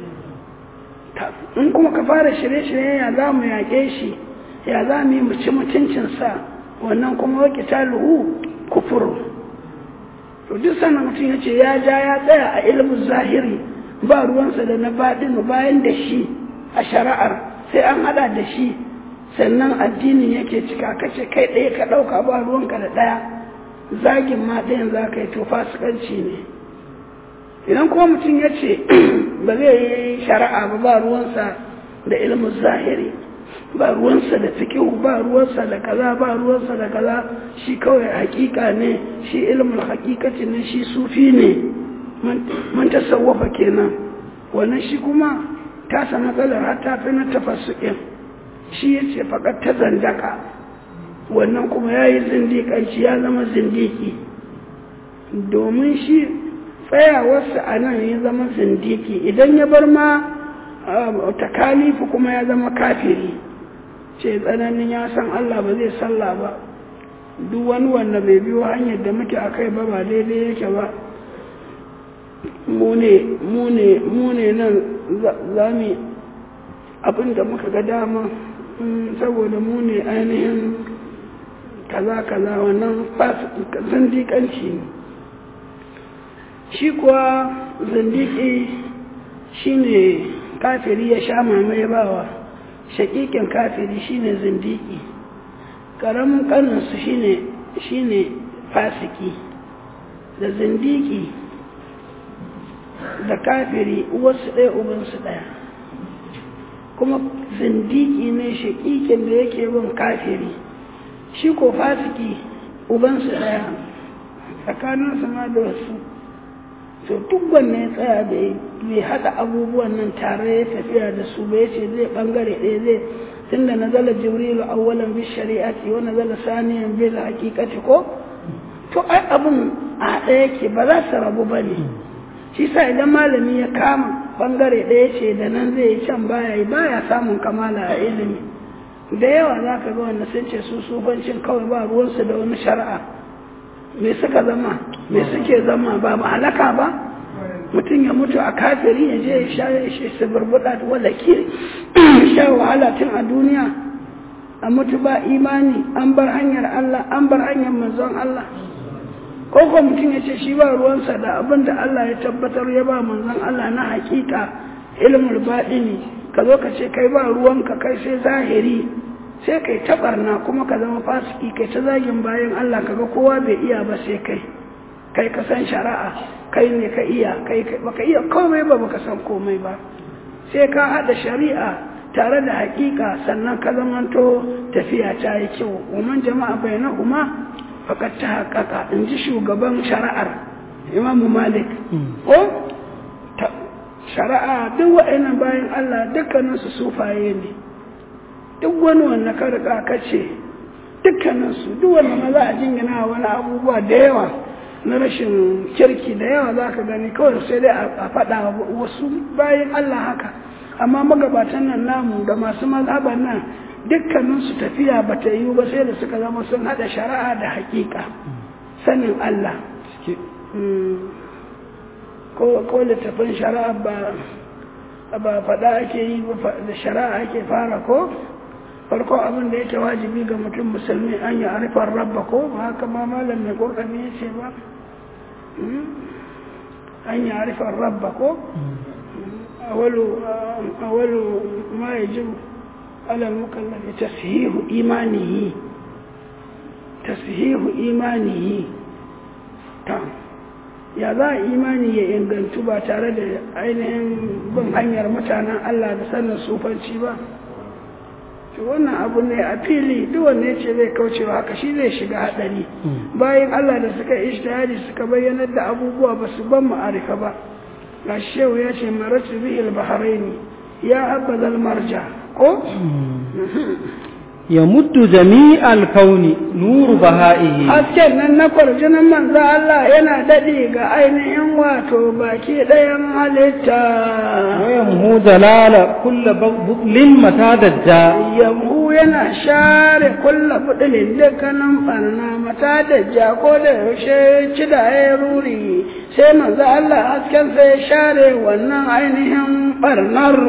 in kuma ka fara shirye-shirye ya za mu yaƙe shi ya za mu yi mu ci mutuncinsa wannan kuma wake taluhu kufuru to duk sannan mutum ya ce ya ja ya tsaya a ilimin zahiri ba ruwansa da na baɗinu bayan da shi a shari'ar sai an haɗa da shi sannan addinin yake cika kace kai ɗaya ka ɗauka ba ruwanka da ɗaya zagin ma ɗayan za ka yi to fasikanci ne idan kuma mutum ya ce ba zai yi shari'a ba ba ruwansa da ilimin zahiri ba ruwansa da fikihu ba ruwansa da kaza ba ruwansa da kaza shi kawai hakika ne shi ilimin hakikati ne shi sufi ne man tasawwafa kenan wannan shi kuma tasa matsalar har ta fi na tafassuƙin shi ya ce faƙar ta zandaka wannan kuma ya yi zindiƙanci ya zama zindiki domin shi tsayawarsa a nan ya zama zindiki idan ya bar ma takalifu kuma ya zama kafiri ce tsananin ya san Allah ba zai sallah ba duk wani wanda bai biyo hanyar da muke a kai ba ba daidai yake ba mu ne nan za mu abin da muka ga dama saboda mu ne ainihin kaza kaza wannan zindiƙanci ne shi kuwa zindiki shine kafiri ya sha mamaye bawa shakikin kafiri shine zindiki karamin kaninsu shine shine fasiki da zindiki da kafiri uwarsu ɗaya ubansu ɗaya kuma zindiki ne shakikin da yake bin kafiri shi ko fasiki ubansu ɗaya tsakaninsu ma da wasu to duk wanne ya tsaya da bai haɗa abubuwan nan tare ya tafiya da su bai ce zai ɓangare ɗaya zai tunda na zala jibrilu awwalan bi shari'ati wa nazala saniyan bil haqiqati ko to ai abun a ɗaya yake ba za su rabu ba ne shi sa idan malami ya kama ɓangare ɗaya ce da nan zai yi can baya yi baya samun kamala a ilimi da yawa za ka ga wanda sun ce su sufancin kawai ba ruwansu da wani shari'a me suka zama me suke zama ba halaka ba mutum ya mutu a kafiri ya je ya sha ya shi su burbuɗa wala ke sha wahala tun a duniya a mutu ba imani an bar hanyar Allah an bar hanyar manzon Allah ko ko mutum ya ce shi ba ruwansa da abin da Allah ya tabbatar ya ba manzon Allah na hakika ilmul baɗini ka zo ka ce kai ba ruwanka kai sai zahiri sai kai taɓarna kuma ka zama fasiki kai ta zagin bayan Allah kaga kowa bai iya ba sai kai kai ka san shari'a kai ne ka iya kai baka iya komai ba baka san komai ba sai ka haɗa shari'a tare da hakika sannan ka zamanto tafiya ta yi kyau woman jama'a bainahuma fakat ta haƙaƙa in ji shugaban shari'ar imamu malik ko ta- shari'a duk wa'annan bayan allah dukkaninsu sufaye ne duk wani wanda ka riga ka ce dukkaninsu duk wanda ma za a jingina wani abubuwa da yawa na rashin kirki da yawa za ka gani kawai sai dai a faɗa wasu bayan Allah haka amma magabatan nan namu da masu mazhaban nan dukkaninsu tafiya ba ta yiwu ba sai da suka zama sun haɗa shari'a da haƙiƙa sanin Allah Mm. ko ko littafin shari'a ba ba faɗa ake yi ba fa- da shari'a ake fara ko farko abin da yake wajibi ga mutum musulmi an yi arifar rabba ko ba haka ma malam mai kokami ya ce ba Mm. an yi arifar rabba ko awalu awalu ma yajibu ala mukallafi tashihu imanihi tashihu imanihi ta ya za a imani ya ingantu ba tare da ainihin bin hanyar mutanen Allah da sanin sufanci ba to wannan abu ne a fili duk wanda ya ce zai kaucewa haka shi zai shiga hadari bayan Allah da suka ishtihadi suka bayyanar da abubuwa ba su ban ma'arifa ba ga shehu ya ce maratu bihil bahraini ya abadal marja ko يمد جميع الكون نور بهائه hasken nan na kwarjinin manzo Allah yana daɗi ga ainihin wato baki ɗayan halitta ويمهو جلال كل بطل متى دجا yamhu yana share kulla budulin dukkanin barna mata da jako da yaushe cida ya ruri sai manzo Allah hasken sai ya share wannan ainihin barnar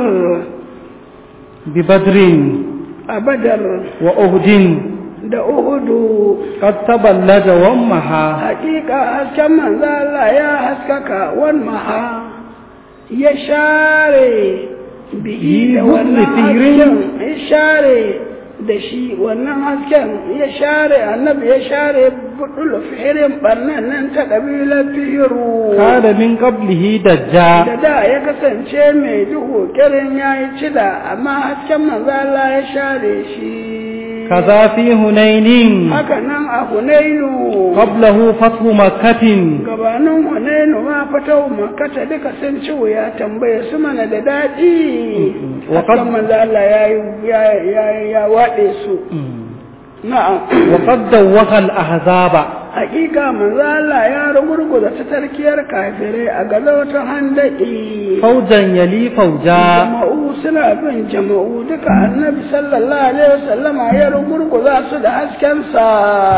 ببدر a badar وأهد da uhudu قد تبلج ومها hakika hasken manzo Allah ya haskaka wan maha ya share bihi da Yi wannan hurri firin. hasken ya share da shi wannan hasken ya share annabi ya share budul fihirin barnan nan ta kabilar fihiru كان من قبله دجا da da ya kasance mai duhu kirin ya yi cida amma hasken manzo Allah ya share shi كذا في هنين haka nan a hunainu قبله فتح مكة gabanin hunainu ma fatau makata duka sun ci wuya tambaye su mana da daɗi Wa qad- hakan manzo Allah ya ya ya ya waɗe su na'am وقد دوخ الأحزاب hakika manzo Allah ya rugurguza ta tarkiyar kafirai a gazawatan handaki فوجا يلي فوجا jama'u suna bin jama'u duka annabi sallallahu alaihi wasallama ya rugurguza su da haskensa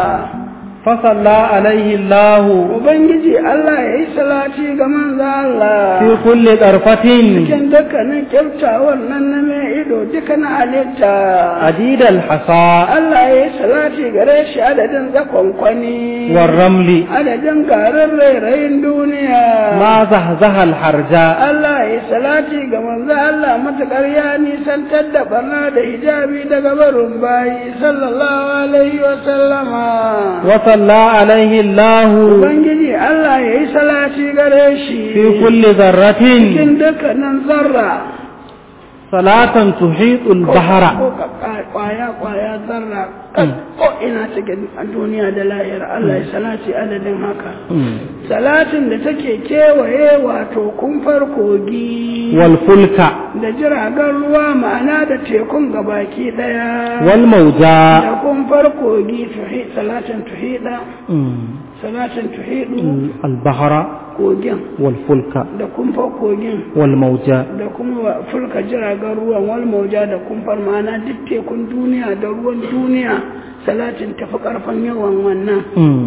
فصلى عليه الله ubangiji Allah ya yi salati ga manzo Allah في كل طرفة cikin dukkanin kyautawar nan na mai ido duka na halitta عديد الحصى Allah ya yi salati gare shi adadin zakonkwani والرمل adadin garin rairayin duniya ما زهزه الحرجاء Allah ya yi salati ga manzo Allah matuƙar ya nisantar da barna da hijabi daga barin bayi sallallahu alaihi wa sallama وصلى عليه الله Ubangiji Allah ya yi salati gare shi في كل ذرة cikin dukkanin zarra صلاة تحيط البحر ko ka kwaya kwaya zarra ko ina cikin duniya da lahira Allah ya salati adadin haka salatin da take kewaye wato kumfar kogi والفلك da jiragen ruwa ma'ana da tekun gabaki daya والموجى da kumfar kogi tuhi salatin tuhida salatin tuhidu البحر kogin والفلك da kumfar kogin والموجى da kuma fulka jiragen ruwan wal mauja da kumfar ma'ana duk tekun duniya da ruwan duniya salatin tafi karfin yawan wannan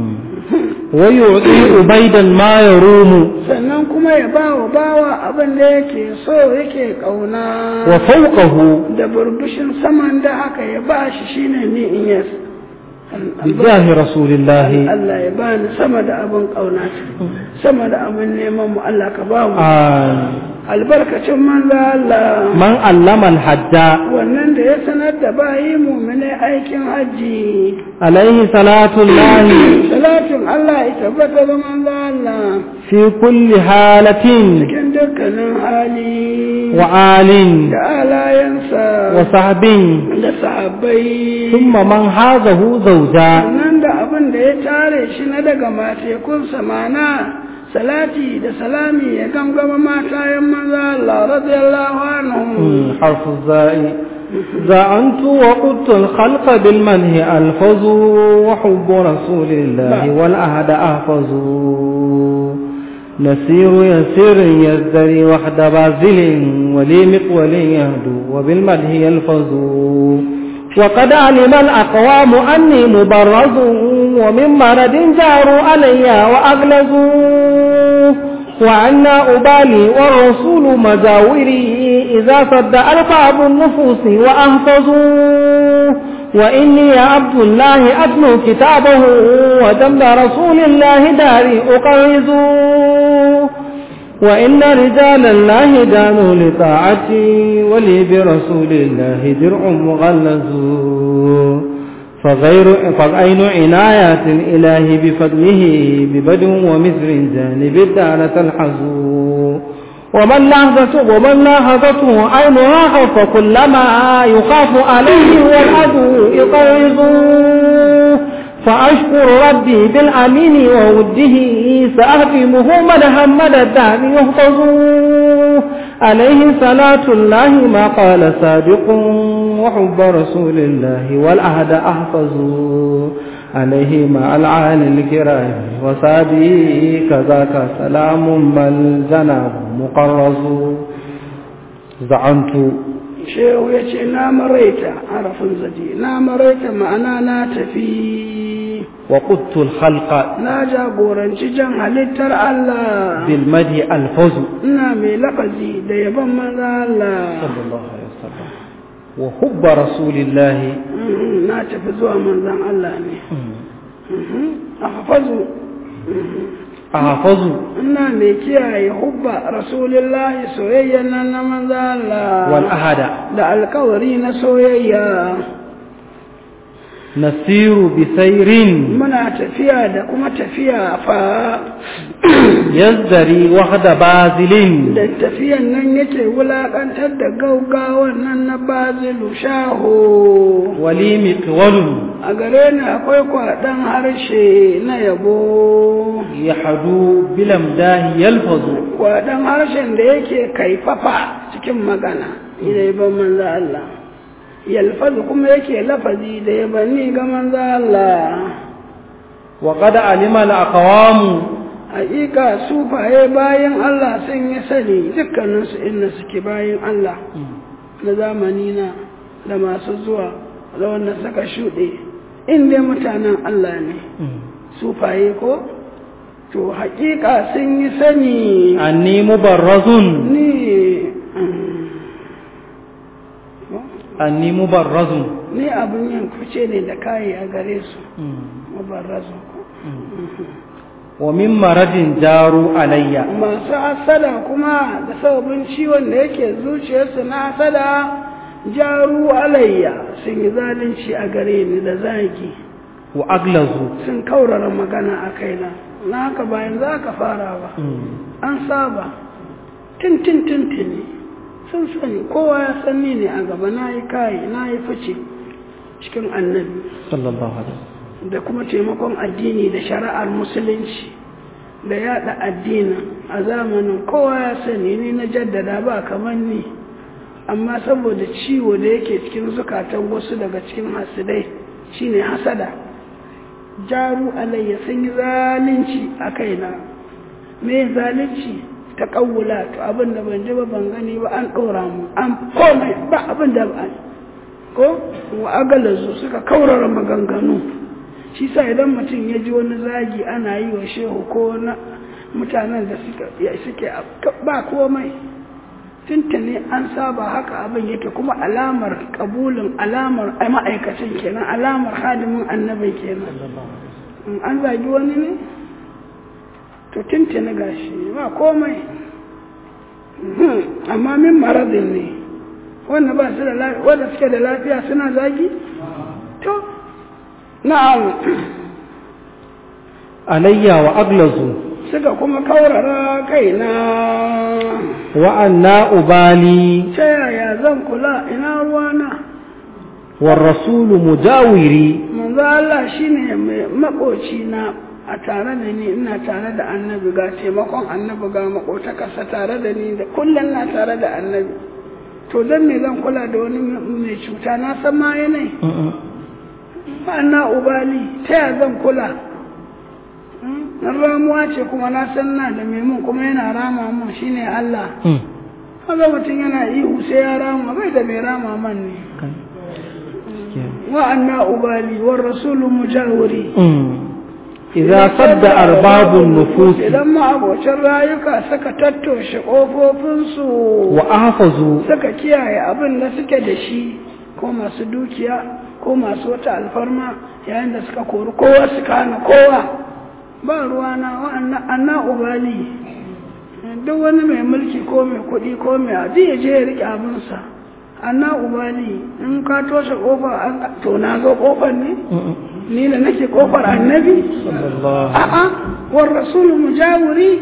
ويعطي عبيدا ما يروم sannan kuma ya ba wa bawa abin da yake so yake kauna وفوقه da burbushin saman da haka ya ba shi shine ni in yas بجاه رسول الله Allah ya bani sama da abin kauna sama da abin neman mu Allah ka ba mu آمين albarkacin manzo Allah من علم الحج wannan da ya sanar da bayi mu'mine aikin hajji عليه صلاة الله salatin Allah ya tabbata da manzo Allah في كل حالة cikin dukkanin hali وآل da alayensa وصحب da sahabbai ثم من هذه زوجا nan da abin da ya tare shi na daga matekunsa mana salati da salami ya gangama matayen maza Allah radiyallahu anhum حرف الزاء زعنت وقدت الخلق بالمنه ألفظ وحب رسول الله والأهد أحفظ نسير يسير يزدري وحد بازل ولي مقول يهدو وبالمده يلفظ وقد علم الأقوام أني مبرز ومن مرض جاروا علي وأغلظوا وعنا أبالي والرسول مجاوري إذا صد ألقاب النفوس وأهفظوا وإني يا عبد الله أتلو كتابه وجنب رسول الله داري أقرز وإن رجال الله دانوا لطاعتي ولي برسول الله درع مغلظ فغير فأين عنايات الإله بفضله ببدو ومثل جانب الدار تلحظ ومن لحظته ومن لاحظته عينها خوف كلما يخاف عليه والعدو يقرض فأشكر ربي بالأمين ووده سأهدمه من همد الدهر يهتز عليه صلاة الله ما قال سابق وحب رسول الله والعهد أحفظ عليه مع العالي الكرام وسابي كذاك سلام بل جناب مقرز زعمت shehu ya ce na maraita harafin zaji na maraita ma'ana na tafi وقدت الخلق na jagoranci jan halittar Allah بالمدي الفوز ina mai lafazi da yaban maza Allah صلى الله عليه وسلم وحب رسول الله Mhm, na tafi zuwa manzan Allah ne Mhm, a hafazu أحفظ ina mai kiyaye hubba rasulillahi soyayya nan na manzan Allah والأحد da alkawari na soyayya نسير بسير muna tafiya da kuma tafiya fa يزدري وحد بازل da tafiyan nan yake wulakantar da gaugawan nan na bazilu shaho ولي مقول a gare ni akwai kwaɗan harshe na yabo يحدو بلمداه يلفظ kwaɗan harshen da yake kaifafa cikin magana idan ban manzo Allah yalfazu kuma yake lafazi da yabanni ga manzo Allah وقد علم الأقوام haƙiƙa sufaye bayan Allah sun yi sani dukkaninsu inda suke bayan Allah na zamani na da masu zuwa da wanda suka shuɗe inda mutanen Allah ne sufaye ko to haƙiƙa sun yi sani أني مبرز ni أني مبرز ni abin yin kuce ne da kayi a gare su mabarrazu ومن مرض جاروا علي masu hasada kuma da sababin ciwon da yake zuciyarsu na hasada jaru alayya sun yi zalunci a gare ni da zagi وأغلظوا sun kaurara magana a kaina na haka bayan za ka fara ba an saba tintin tintini sun sani kowa ya sanni ne a gaba na yi kayi na yi fice cikin annabi صلى الله عليه وسلم da kuma taimakon addini da shari'ar musulunci da yada addinin a zamanin kowa ya sani ni na jaddada ba kamar ni amma saboda ciwo da yake cikin zukatan wasu daga cikin hasidai shine hasada jaru alayya sun yi zalunci a kaina me zalunci ta kawula to abin da ban ji ba ban gani ba an ɗora mu an komai ba abin da ba ko wa agalazu suka kaurara maganganu shi sa idan mutum ya ji wani zagi ana yi wa shehu ko na mutanen da suke ba komai tuntuni an saba haka abin yake kuma alamar kabulin alamar ma'aikacin kenan alamar hadimin annabin kenan in an zagi wani ne to tuntuni gashi ba komai amma min maradin ne wanda ba su da lafiya wanda suke da lafiya suna zagi to na'am alayya wa aglazu suka kuma kaurara kaina wa anna ubali ta yaya zan kula ina ruwana wa rasulu mujawiri manzo Allah shine mai makoci na a tare da ni ina tare da annabi ga taimakon annabi ga makotakarsa tare da ni da kullum na tare da annabi to dan me zan kula da wani mai cuta na san ma yanayi ba na ubali ta yaya zan kula nan ramuwa ce kuma na san na da mai mun kuma yana rama mun shine Allah kaga mutum yana ihu sai ya rama bai da mai rama man ne wa anna ubali war rasulu mujawiri idza sadda arbabun nufus idan ma abocin rayuka suka tattoshe ƙofofinsu wa ahfazu suka kiyaye abin da suke da shi ko masu dukiya ko masu wata alfarma yayin da suka kori kowa suka hana kowa ba ruwana wa anna ubali duk wani mai mulki ko mai kuɗi ko mai aji ya je ya riƙe abinsa anna ubali in ka toshe ƙofa an to na zo ƙofar ne ni da nake ƙofar annabi a'a war rasulu mujawiri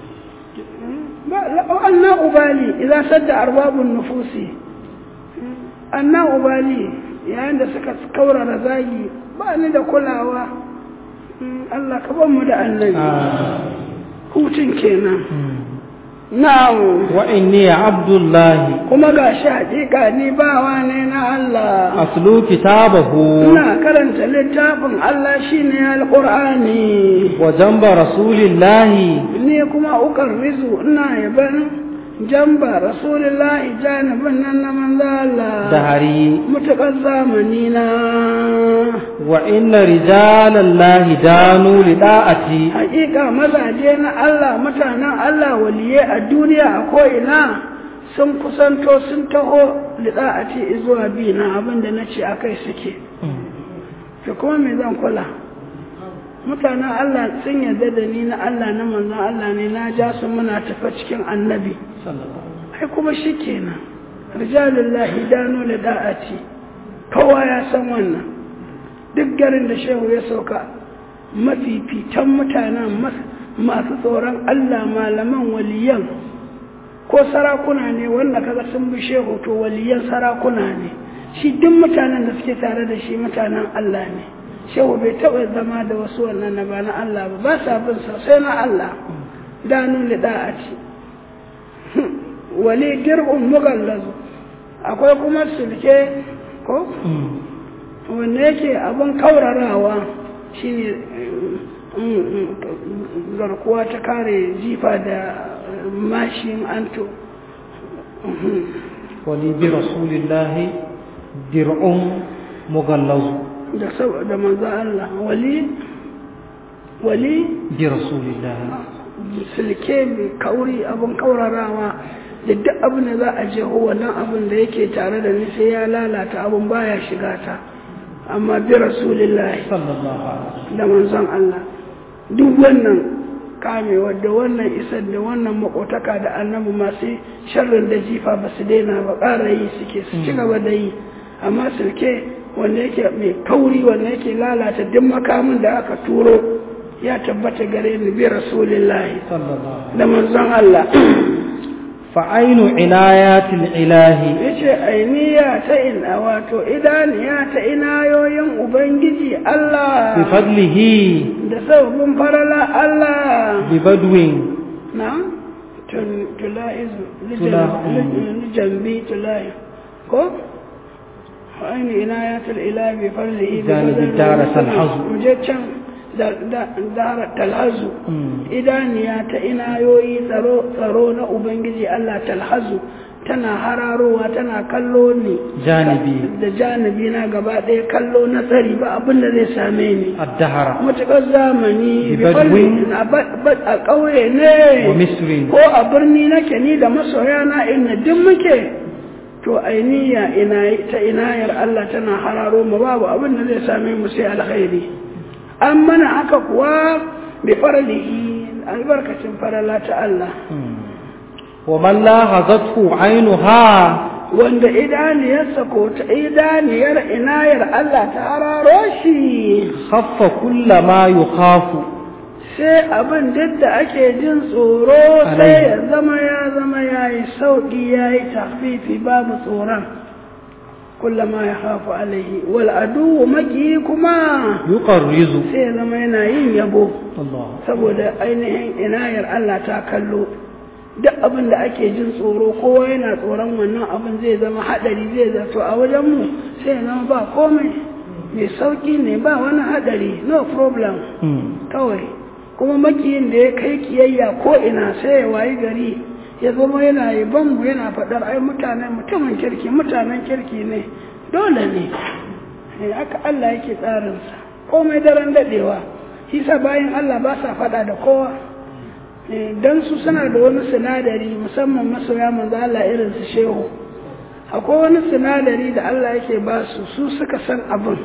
anna ubali idan sadda arbabun nufusi anna ubali yayin da suka kaurara zagi ba ni da kulawa Allah ka ban mu da annabi hutun kenan na'am wa inni abdullahi kuma ga shi haƙiƙa ni bawa ne na Allah aslu kitabahu ina karanta littafin Allah shine alqur'ani wa jamba rasulillahi ni kuma ukar rizu ina yaban jamba rasulillahi janibin nan na manzo Allah da hari mutakar zamani na wa inna rijalallahi danu li da'ati hakika mazaje na Allah mutanen Allah waliye a duniya a ko'ina sun kusanto sun taho lida'ati zuwa bi na abinda na ce akai suke to kuma me zan kula mutanen Allah sun yarda da ni na Allah na manzon Allah ne na ja su muna tafa cikin annabi ai kuma shi kenan rijalullahi danu lida'ati kowa ya san wannan duk garin da shehu ya sauka mafifitan mutanen masu tsoron Allah malaman waliyan ko sarakuna ne wanda kaga sun bi shehu to waliyan sarakuna ne shi duk mutanen da suke tare da shi mutanen Allah ne shehu bai taɓa zama da wasu wannan na ba na Allah ba ba sa bin sai na Allah danu lida'ati wali dir'un mughallazu akwai kuma sulke ko wanda yake abin kaurarawa shine garkuwa ta kare jifa da mashin anto wali bi rasulillahi dir'un mughallazu da saboda manzo Allah wali wali bi rasulillahi silke mai kauri abin kaurarawa da duk abin da za a jeho wannan abin da yake tare da ni sai ya lalata abin baya shiga ta amma bi rasulillahi sallallahu alaihi da manzon Allah duk wannan kamewa da wannan isar da wannan makotaka da annabi masu sharrin da jifa ba su daina ba ƙara yi suke su ci gaba da yi amma silke wanda yake mai kauri wanda yake lalata duk makamin da aka turo ya tabbata gare ni bi rasulillahi sallallahu da manzon Allah fa'ainu inayatil ilahi yace ainiya ta ina wato idaniya ta inayoyin ubangiji bi Allah fadlihi da sababin farala Allah bi badwin na tun- tula'izu Tula- lijambi tula'i ko aini inayatul ilahi bi farlihi bi Janibi fadlihi. dara talhazu. muje can da da- dara talhazu idaniya ta inayoyi tsaro tsaro na ubangiji Allah talhazu tana hararowa tana kallo ni janibi da janibi na gaba ɗaya kallo na tsari ba abin da zai same ni addahara matuƙar zamani Bi badwin. a ba- ba- a ƙauye ne wa misrin ko a birni nake ni da masoya na inna duk muke to ainiya ina ta inayar Allah tana hararo mu babu abin da zai same mu sai alkhairi an mana haka kuwa bi faralihi albarkacin farala ta Allah ومن لاحظته عينها wanda idaniyarsa ko ta idaniyar inayar Allah ta hararo shi خف كل ما يخاف sai abin duk da ake jin tsoro sai ya zama ya zama ya yi sauƙi ya yi tafifi babu tsoron kullama ya hafu alaihi wal adu maki kuma يقرز sai ya zama yana yin yabo الله saboda ainihin inayar Allah ta kallo duk abin da ake jin tsoro kowa yana tsoron wannan abin zai zama haɗari zai zato a wajenmu sai ya zama ba komai mai sauƙi ne ba wani haɗari no problem kawai kuma makiyin da ya kai kiyayya ko ina sai ya wayi gari ya zama yana yi mu yana faɗar ai mutanen mutumin kirki mutanen kirki ne dole ne Eh, haka Allah yake tsarinsa komai daren daɗewa shi sa bayan Allah ba sa faɗa da kowa Eh, don su suna da wani sinadari musamman masoya manzo Allah irin su shehu akwai wani sinadari da Allah yake ba su su suka san abin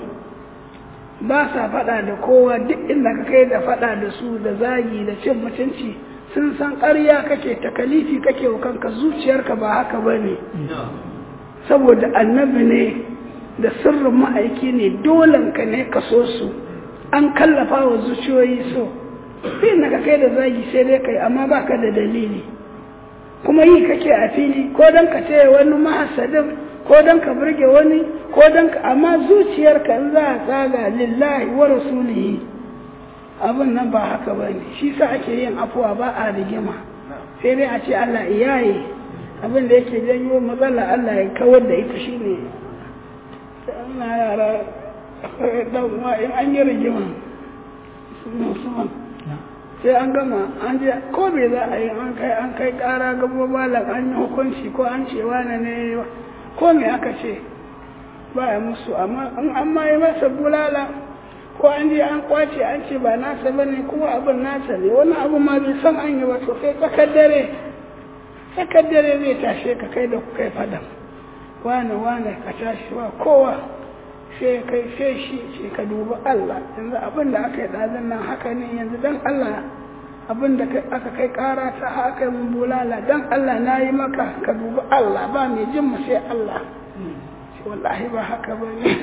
ba sa faɗa da kowa duk inda ka kai da faɗa da su da zagi da cin mutunci sun san ƙarya kake takalifi kake wa kanka zuciyarka ba haka ba ne saboda annabi ne da sirrin ma'aiki ne dolanka ne ka so su an kallafa wa zuciyoyi so sai na ka kai da zagi sai dai kai amma ba ka da dalili kuma yi kake a fili ko don ka ce wani mahasadin ko don ka burge wani ko don ka amma zuciyarka in za a tsaga lillahi wa rasulihi abin nan ba haka ba ne shi sa ake yin afuwa ba a rigima sai dai a ce Allah iyaye abin da yake janyo matsala Allah ya kawar da ita shine ina yara dan uwa in an yi rigima musamman sai an gama an je ko me za a yi an kai an kai kara gaba malam an yi hukunci ko an ce wane ne ko me aka ce ba ya musu amma in an ma yi masa bulala ko an je an kwace an ce ba nasa ba ne kuma abin nasa ne wani abu ma bai san an yi ba to sai tsakar dare tsakar dare zai tashe ka kai da ku kai fadan wane wane ka tashi ba kowa sai kai sai shi ce ka dubi Allah yanzu abin da aka yi ɗazin nan haka ne yanzu dan Allah abin da aka kai ƙara ta haka mun bulala dan Allah na yi maka ka dubi Allah ba mai jin mu sai Allah wallahi ba haka ba ne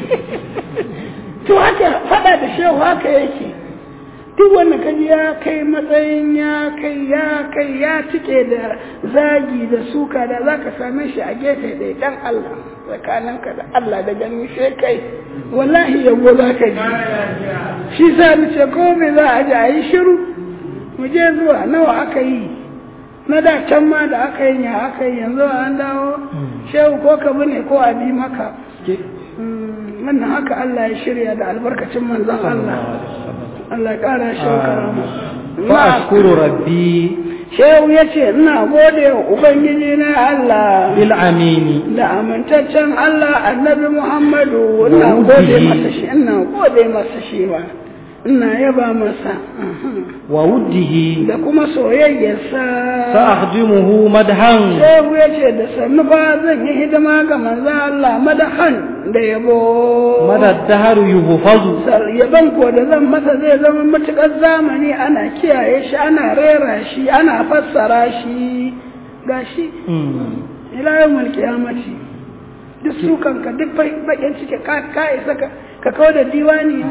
to haka faɗa da shehu haka yake duk wanda ka ji ya kai matsayin ya kai ya kai ya cike da zagi da suka da za ka same shi a gefe ɗaya dan Allah tsakaninka da Allah da gani sai kai wallahi yabo za ka ji shi sa ni ce ko me za a ji a yi shiru mu je zuwa nawa aka yi na da can ma da aka yi ya aka yi yanzu an dawo shehu ko ka bi ne ko a bi maka wannan haka Allah ya shirya da albarkacin manzon Allah Allah ƙara shehu karama fa ashkuru rabbi shehu ya ce ina gode wa ubangiji na Allah bil amini da amintaccen Allah annabi Muhammadu ina gode masa shi ina gode masa shi ba ina yaba masa wa wuddihi da kuma soyayyarsa sa akhdimuhu madhan shehu ya ce da sannu ba zan yi hidima ga manzo Allah madahan da yabo madad dahru yuhfazu yaban ko da zan masa zai zama matukar zamani ana kiyaye shi ana rera shi ana fassara shi gashi ila yawmul qiyamati duk su kanka duk bakin cike ka ka isa ka ka kawo da diwani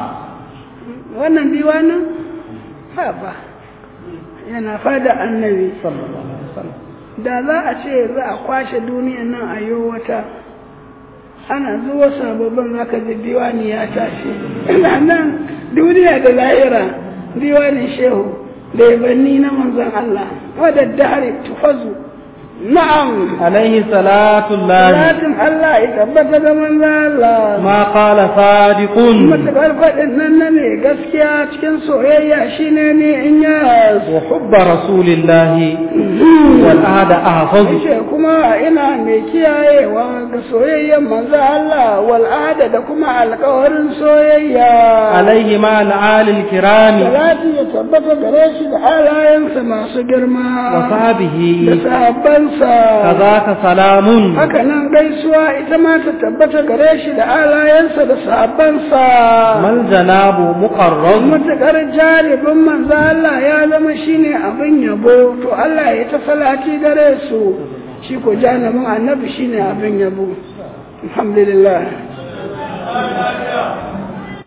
wannan diwanin ha ba yana fada annabi sallallahu alaihi wasallam da za a ce za a kwashe duniyan nan a yi wata ana zuwa sababbin zaka ji diwani ya tashi ina nan duniya da lahira diwanin shehu da yabanni na manzon Allah wadda dahari tufazu na'am alaihi salatu llahi salatin Allah ya tabbata da manzon Allah ma qala sadiqun matakar faɗin nan na ne gaskiya cikin soyayya shine ne in ya wa hubba rasulillahi wal ahda ahfazu ce kuma ina mai kiyayewa ga soyayyen manzo Allah wal ahda da kuma alƙawarin soyayya alaihi ma al alil kirami salati ya tabbata gare shi da alayensa masu girma wa sahbihi da sahabbansa kazaka salamun haka nan gaisuwa ita ma ta tabbata gare shi da alayensa da sahabbansa mal janabu muqarrab matuƙar jaribin manzo Allah ya zama shine abin yabo to Allah ya ta salati gare su shi ko janibin annabi shine abin yabo alhamdulillah